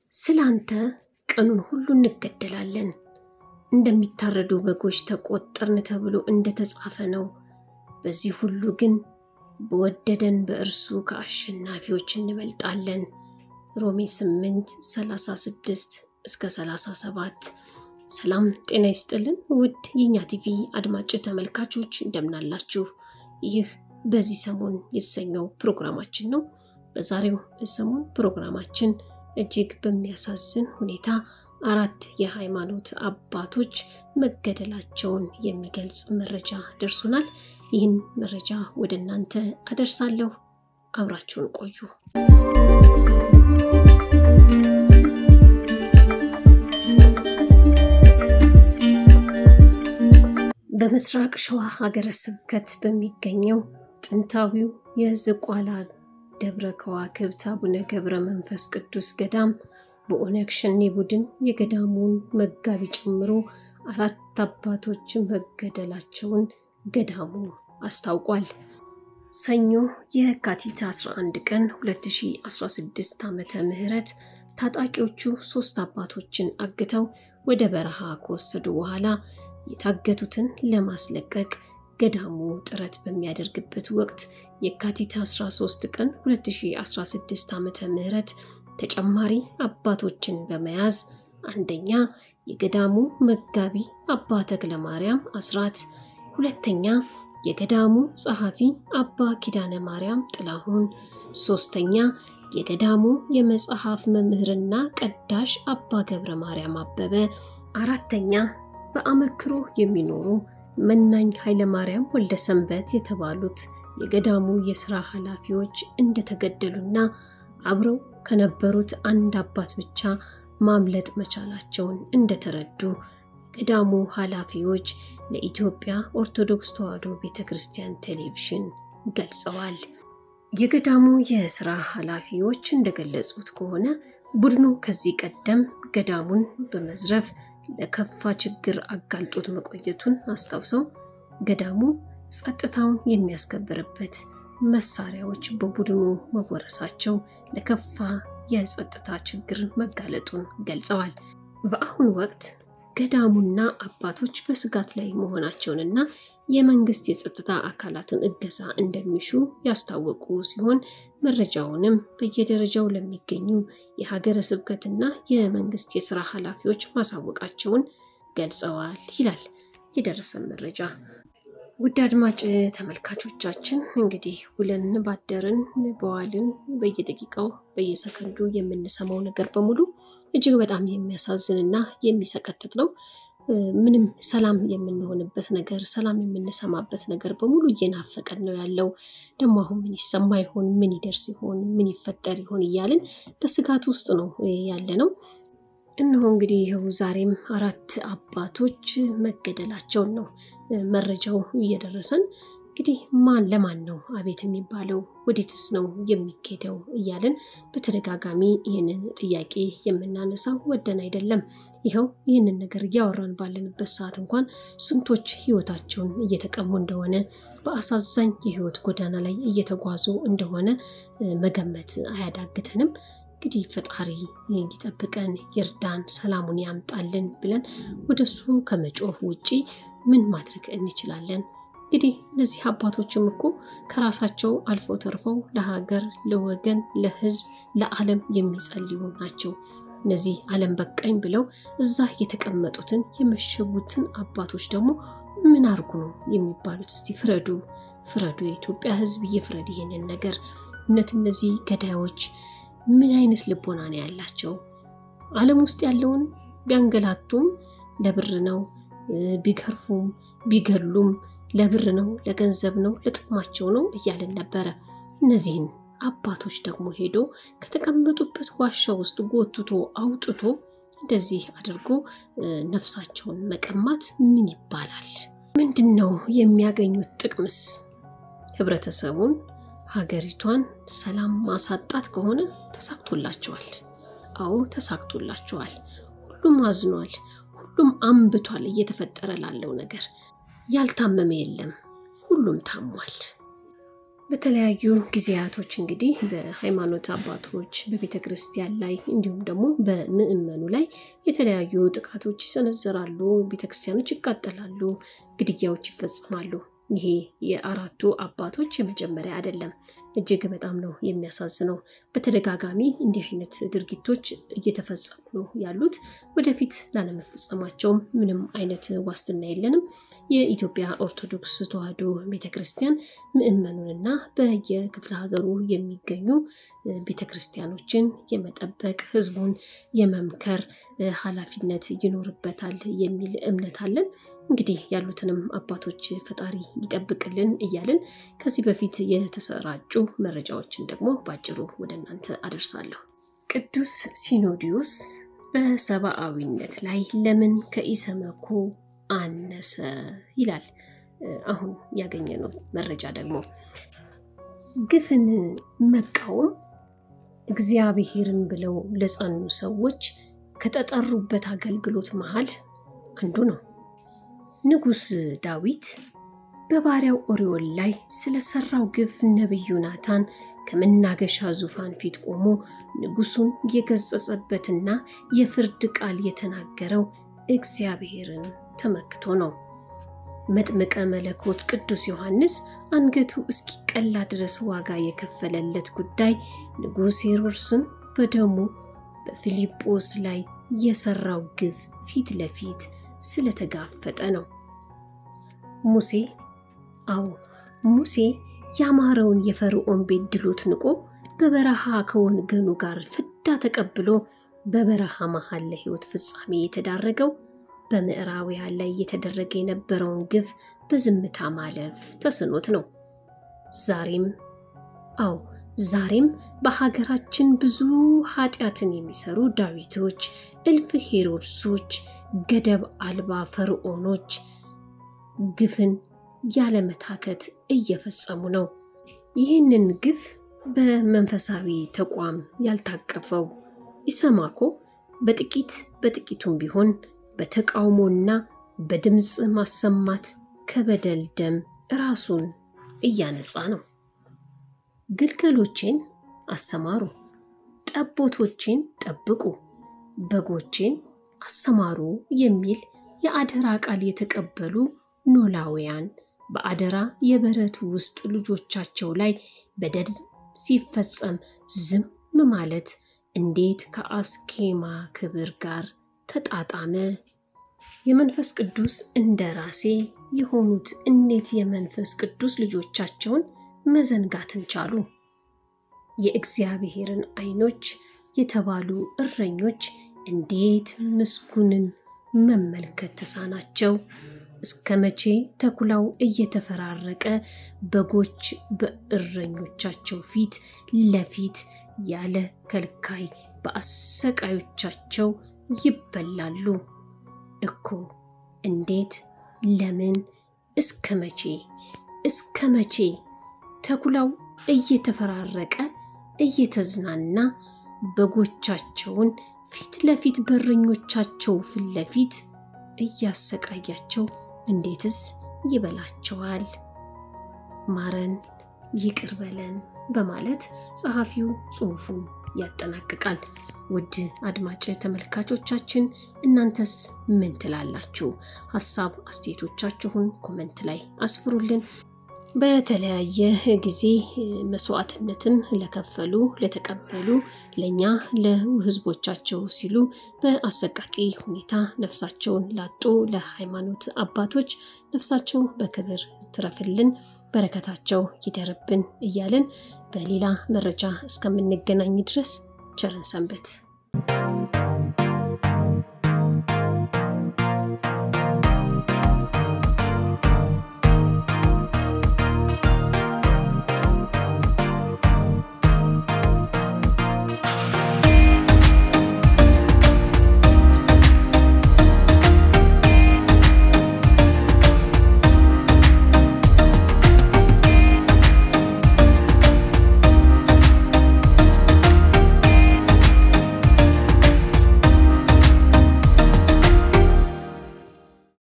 ስለ አንተ ቀኑን ሁሉ እንገደላለን፣ እንደሚታረዱ በጎች ተቆጠርን ተብሎ እንደተጻፈ ነው። በዚህ ሁሉ ግን በወደደን በእርሱ ከአሸናፊዎች እንበልጣለን። ሮሜ 8 36 እስከ 37። ሰላም ጤና ይስጥልን ውድ የእኛ ቲቪ አድማጭ ተመልካቾች እንደምናላችሁ። ይህ በዚህ ሰሞን የተሰኘው ፕሮግራማችን ነው። በዛሬው ሰሞን ፕሮግራማችን እጅግ በሚያሳዝን ሁኔታ አራት የሃይማኖት አባቶች መገደላቸውን የሚገልጽ መረጃ ደርሶናል። ይህን መረጃ ወደ እናንተ አደርሳለሁ። አብራችሁን ቆዩ። በምስራቅ ሸዋ ሀገረ ስብከት በሚገኘው ጥንታዊው የዝቋላ ደብረ ከዋክብት አቡነ ገብረ መንፈስ ቅዱስ ገዳም በኦነግ ሸኔ ቡድን የገዳሙን መጋቢ ጨምሮ አራት አባቶች መገደላቸውን ገዳሙ አስታውቋል። ሰኞ የካቲት 11 ቀን 2016 ዓመተ ምህረት ታጣቂዎቹ ሶስት አባቶችን አግተው ወደ በረሃ ከወሰዱ በኋላ የታገቱትን ለማስለቀቅ ገዳሙ ጥረት በሚያደርግበት ወቅት የካቲት 13 ቀን 2016 ዓመተ ምህረት ተጨማሪ አባቶችን በመያዝ አንደኛ የገዳሙ መጋቢ አባ ተክለ ማርያም አስራት፣ ሁለተኛ የገዳሙ ጸሐፊ አባ ኪዳነ ማርያም ጥላሁን፣ ሶስተኛ የገዳሙ የመጽሐፍ መምህርና ቀዳሽ አባ ገብረ ማርያም አበበ፣ አራተኛ በአመክሮ የሚኖሩ መናኝ ኃይለማርያም ወልደ ሰንበት የተባሉት የገዳሙ የሥራ ኃላፊዎች እንደተገደሉና አብረው ከነበሩት አንድ አባት ብቻ ማምለጥ መቻላቸውን እንደተረዱ ገዳሙ ኃላፊዎች ለኢትዮጵያ ኦርቶዶክስ ተዋሕዶ ቤተ ክርስቲያን ቴሌቪዥን ገልጸዋል። የገዳሙ የሥራ ኃላፊዎች እንደገለጹት ከሆነ ቡድኑ ከዚህ ቀደም ገዳሙን በመዝረፍ ለከፋ ችግር አጋልጦት መቆየቱን አስታውሰው ገዳሙ ጸጥታውን የሚያስከብርበት መሳሪያዎች በቡድኑ መወረሳቸው ለከፋ የጸጥታ ችግር መጋለጡን ገልጸዋል። በአሁኑ ወቅት ገዳሙና አባቶች በስጋት ላይ መሆናቸውንና የመንግስት የጸጥታ አካላትን እገዛ እንደሚሹ ያስታወቁ ሲሆን መረጃውንም በየደረጃው ለሚገኙ የሀገረ ስብከትና የመንግስት የስራ ኃላፊዎች ማሳወቃቸውን ገልጸዋል ይላል የደረሰን መረጃ። ውድ አድማጭ ተመልካቾቻችን እንግዲህ ውለን ባደርን በዋልን በየደቂቃው በየሰከንዱ የምንሰማው ነገር በሙሉ እጅግ በጣም የሚያሳዝን እና የሚሰቀጥጥ ነው። ምንም ሰላም የምንሆንበት ነገር፣ ሰላም የምንሰማበት ነገር በሙሉ እየናፈቀን ነው ያለው። ደግሞ አሁን ምን ይሰማ ይሆን? ምን ይደርስ ይሆን? ምን ይፈጠር ይሆን? እያልን በስጋት ውስጥ ነው ያለ ነው። እነሆ እንግዲህ ይኸው ዛሬም አራት አባቶች መገደላቸውን ነው መረጃው እየደረሰን። እንግዲህ ማን ለማን ነው አቤት የሚባለው? ወዴትስ ነው የሚኬደው? እያለን በተደጋጋሚ ይህንን ጥያቄ የምናነሳው ወደን አይደለም። ይኸው ይህንን ነገር እያወራን ባለንበት ሰዓት እንኳን ስንቶች ሕይወታቸውን እየተቀሙ እንደሆነ በአሳዛኝ የሕይወት ጎዳና ላይ እየተጓዙ እንደሆነ መገመት አያዳግተንም። እንግዲህ ፈጣሪ ይጠብቀን፣ ይርዳን፣ ሰላሙን ያምጣልን ብለን ወደሱ ከመጮህ ውጪ ምን ማድረግ እንችላለን? እንግዲህ እነዚህ አባቶችም እኮ ከራሳቸው አልፎ ተርፈው ለሀገር፣ ለወገን፣ ለሕዝብ፣ ለዓለም የሚጸልዩ ናቸው። እነዚህ ዓለም በቃኝ ብለው እዛ የተቀመጡትን የመሸጉትን አባቶች ደግሞ ምን አርጉ ነው የሚባሉት? እስቲ ፍረዱ፣ ፍረዱ። የኢትዮጵያ ሕዝብ ይፍረድ ይሄንን ነገር። እውነት እነዚህ ገዳዮች ምን አይነት ልቦና ነው ያላቸው? ዓለም ውስጥ ያለውን ቢያንገላቱም ለብር ነው፣ ቢገርፉም ቢገሉም ለብር ነው፣ ለገንዘብ ነው፣ ለጥቅማቸው ነው እያልን ነበረ። እነዚህን አባቶች ደግሞ ሄዶ ከተቀመጡበት ዋሻ ውስጥ ጎትቶ አውጥቶ እንደዚህ አድርጎ ነፍሳቸውን መቀማት ምን ይባላል? ምንድን ነው የሚያገኙት ጥቅምስ? ህብረተሰቡን ሀገሪቷን ሰላም ማሳጣት ከሆነ ተሳክቶላቸዋል። አዎ ተሳክቶላቸዋል። ሁሉም አዝኗል። ሁሉም አንብቷል። እየተፈጠረ ላለው ነገር ያልታመመ የለም። ሁሉም ታሟል። በተለያዩ ጊዜያቶች እንግዲህ በሃይማኖት አባቶች በቤተ ክርስቲያን ላይ እንዲሁም ደግሞ በምዕመኑ ላይ የተለያዩ ጥቃቶች ይሰነዘራሉ፣ ቤተክርስቲያኖች ይቃጠላሉ፣ ግድያዎች ይፈጸማሉ። ይሄ የአራቱ አባቶች የመጀመሪያ አይደለም። እጅግ በጣም ነው የሚያሳዝነው። በተደጋጋሚ እንዲህ አይነት ድርጊቶች እየተፈጸሙ ነው ያሉት። ወደፊት ላለመፈጸማቸውም ምንም አይነት ዋስትና የለንም። የኢትዮጵያ ኦርቶዶክስ ተዋሕዶ ቤተክርስቲያን ምዕመኑንና በየክፍለ ሀገሩ የሚገኙ ቤተክርስቲያኖችን የመጠበቅ ሕዝቡን የመምከር ኃላፊነት ይኖርበታል የሚል እምነት አለን። እንግዲህ ያሉትንም አባቶች ፈጣሪ ይጠብቅልን እያልን ከዚህ በፊት የተሰራጩ መረጃዎችን ደግሞ በአጭሩ ወደ እናንተ አደርሳለሁ። ቅዱስ ሲኖዲዮስ በሰብአዊነት ላይ ለምን ከኢሰመኮ አነሰ ይላል። አሁን ያገኘነው መረጃ ደግሞ ግፍን መቃወም እግዚአብሔርን ብለው ለጸኑ ሰዎች ከተጠሩበት አገልግሎት መሃል አንዱ ነው። ንጉሥ ዳዊት በባሪያው ኦሪዮን ላይ ስለሰራው ግፍ ነቢዩ ናታን ከመናገሻ ዙፋን ፊት ቆሞ ንጉሱን የገጸጸበትና የፍርድ ቃል የተናገረው እግዚአብሔርን ተመክቶ ነው። መጥምቀ መለኮት ቅዱስ ዮሐንስ አንገቱ እስኪቀላ ድረስ ዋጋ የከፈለለት ጉዳይ ንጉሥ ሄሮድስን በደሙ በፊልጶስ ላይ የሰራው ግፍ ፊት ለፊት ስለተጋፈጠ ነው። ሙሴ አዎ ሙሴ ያማረውን የፈርዖን ቤት ድሎት ንቆ በበረሃ ከወገኑ ጋር ፍዳ ተቀብሎ በበረሃ መሃል ለሕይወት ፍጻሜ የተዳረገው በምዕራባውያን ላይ እየተደረገ የነበረውን ግፍ በዝምታ ማለፍ ተስኖት ነው። ዛሬም አዎ ዛሬም በሀገራችን ብዙ ኃጢአትን የሚሰሩ ዳዊቶች፣ እልፍ ሄሮድሶች፣ ገደብ አልባ ፈርዖኖች ግፍን ያለመታከት እየፈጸሙ ነው። ይህንን ግፍ በመንፈሳዊ ተቋም ያልታቀፈው ኢሰማኮ በጥቂት በጥቂቱም ቢሆን በተቃውሞና በድምፅ ማሰማት ከበደል ደም ራሱን እያነጻ ነው። ግልገሎቼን አሰማሩ፣ ጠቦቶቼን ጠብቁ፣ በጎቼን አሰማሩ የሚል የአደራ ቃል የተቀበሉ ኖላውያን በአደራ የበረቱ ውስጥ ልጆቻቸው ላይ በደል ሲፈጸም ዝም ማለት እንዴት ከአስኬማ ክብር ጋር ተጣጣመ? የመንፈስ ቅዱስ እንደራሴ የሆኑት እንዴት የመንፈስ ቅዱስ ልጆቻቸውን መዘንጋትን ቻሉ? የእግዚአብሔርን ዓይኖች የተባሉ እረኞች እንዴት ምስጉንን መመልከት ተሳናቸው? እስከ መቼ ተኩላው እየተፈራረቀ በጎች በእረኞቻቸው ፊት ለፊት ያለ ከልካይ በአሰቃዮቻቸው ይበላሉ እኮ? እንዴት? ለምን? እስከ መቼ? እስከ መቼ? ተኩላው እየተፈራረቀ እየተዝናና በጎቻቸውን ፊት ለፊት በእረኞቻቸው ፊት ለፊት እያሰቃያቸው እንዴትስ ይበላቸዋል? ማረን፣ ይቅር በለን በማለት ጸሐፊው ጽሑፉን ያጠናቅቃል። ውድ አድማጭ ተመልካቾቻችን እናንተስ ምን ትላላችሁ? ሀሳብ አስተያየቶቻችሁን ኮመንት ላይ አስፍሩልን። በተለያየ ጊዜ መስዋዕትነትን ለከፈሉ ለተቀበሉ ለእኛ ለሕዝቦቻቸው ሲሉ በአሰቃቂ ሁኔታ ነፍሳቸውን ላጡ ለሃይማኖት አባቶች ነፍሳቸው በክብር ትረፍልን፣ በረከታቸው ይደርብን እያልን በሌላ መረጃ እስከምንገናኝ ድረስ ቸርን ሰንብት።